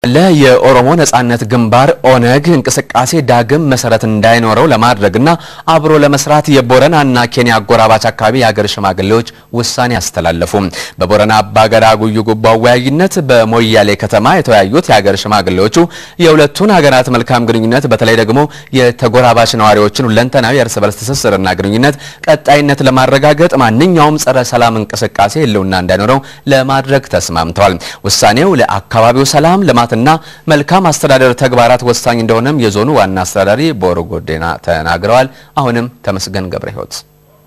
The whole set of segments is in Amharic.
ለ የኦሮሞ ነጻነት ግንባር ኦነግ እንቅስቃሴ ዳግም መሰረት እንዳይኖረው ለማድረግና አብሮ ለመስራት የቦረናና ኬንያ አጎራባች አካባቢ የሀገር ሽማግሌዎች ውሳኔ አስተላለፉ። በቦረና አባገዳ ጉዩ ጉባ አወያይነት በሞያሌ ከተማ የተወያዩት የሀገር ሽማግሌዎቹ የሁለቱን ሀገራት መልካም ግንኙነት በተለይ ደግሞ የተጎራባች ነዋሪዎችን ሁለንተናዊ የእርስ በርስ ትስስርና ግንኙነት ቀጣይነት ለማረጋገጥ ማንኛውም ጸረ ሰላም እንቅስቃሴ ህልውና እንዳይኖረው ለማድረግ ተስማምተዋል። ውሳኔው ለአካባቢው ሰላም ልማት እና መልካም አስተዳደር ተግባራት ወሳኝ እንደሆነም የዞኑ ዋና አስተዳዳሪ ቦሩ ጎዴና ተናግረዋል። አሁንም ተመስገን ገብረ ህይወት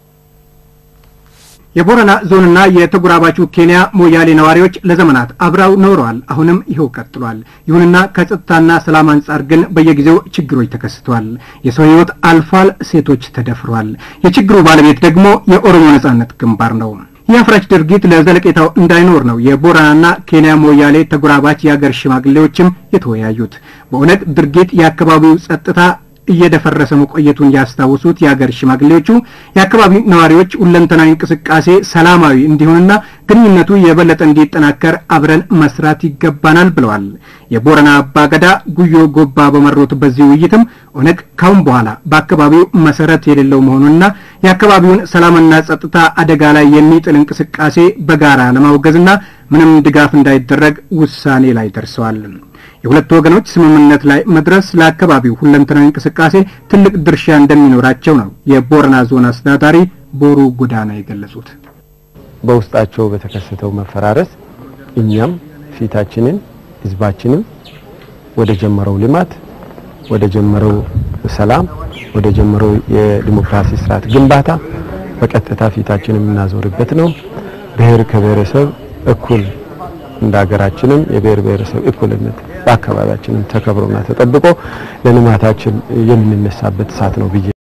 የቦረና ዞንና የተጎራባቹ ኬንያ ሞያሌ ነዋሪዎች ለዘመናት አብረው ኖረዋል። አሁንም ይኸው ቀጥሏል። ይሁንና ከጸጥታና ሰላም አንጻር ግን በየጊዜው ችግሮች ተከስተዋል። የሰው ህይወት አልፏል። ሴቶች ተደፍረዋል። የችግሩ ባለቤት ደግሞ የኦሮሞ ነጻነት ግንባር ነው። ይህ አፍራሽ ድርጊት ለዘለቄታው እንዳይኖር ነው የቦረናና ኬንያ ሞያሌ ተጎራባች የአገር ሽማግሌዎችም የተወያዩት። በኦነግ ድርጊት የአካባቢው ጸጥታ እየደፈረሰ መቆየቱን ያስታውሱት የአገር ሽማግሌዎቹ የአካባቢው ነዋሪዎች ሁለንተናዊ እንቅስቃሴ ሰላማዊ እንዲሆንና ግንኙነቱ የበለጠ እንዲጠናከር አብረን መስራት ይገባናል ብለዋል። የቦረና አባገዳ ጉዮ ጎባ በመሩት በዚህ ውይይትም ኦነግ ካሁን በኋላ በአካባቢው መሰረት የሌለው መሆኑንና የአካባቢውን ሰላምና ጸጥታ አደጋ ላይ የሚጥል እንቅስቃሴ በጋራ ለማውገዝና ምንም ድጋፍ እንዳይደረግ ውሳኔ ላይ ደርሰዋል። የሁለቱ ወገኖች ስምምነት ላይ መድረስ ለአካባቢው ሁለንተናዊ እንቅስቃሴ ትልቅ ድርሻ እንደሚኖራቸው ነው የቦረና ዞን አስተዳዳሪ ቦሩ ጎዳና የገለጹት። በውስጣቸው በተከሰተው መፈራረስ እኛም ፊታችንን ህዝባችንም ወደ ጀመረው ልማት፣ ወደ ጀመረው ሰላም፣ ወደ ጀመረው የዲሞክራሲ ስርዓት ግንባታ በቀጥታ ፊታችንን የምናዞርበት ነው። ብሔር ከብሔረሰብ እኩል እንደ ሀገራችንም የብሔር ብሔረሰብ እኩልነት በአካባቢያችንም ተከብሮና ተጠብቆ ለልማታችን የምንነሳበት ሰዓት ነው ብዬ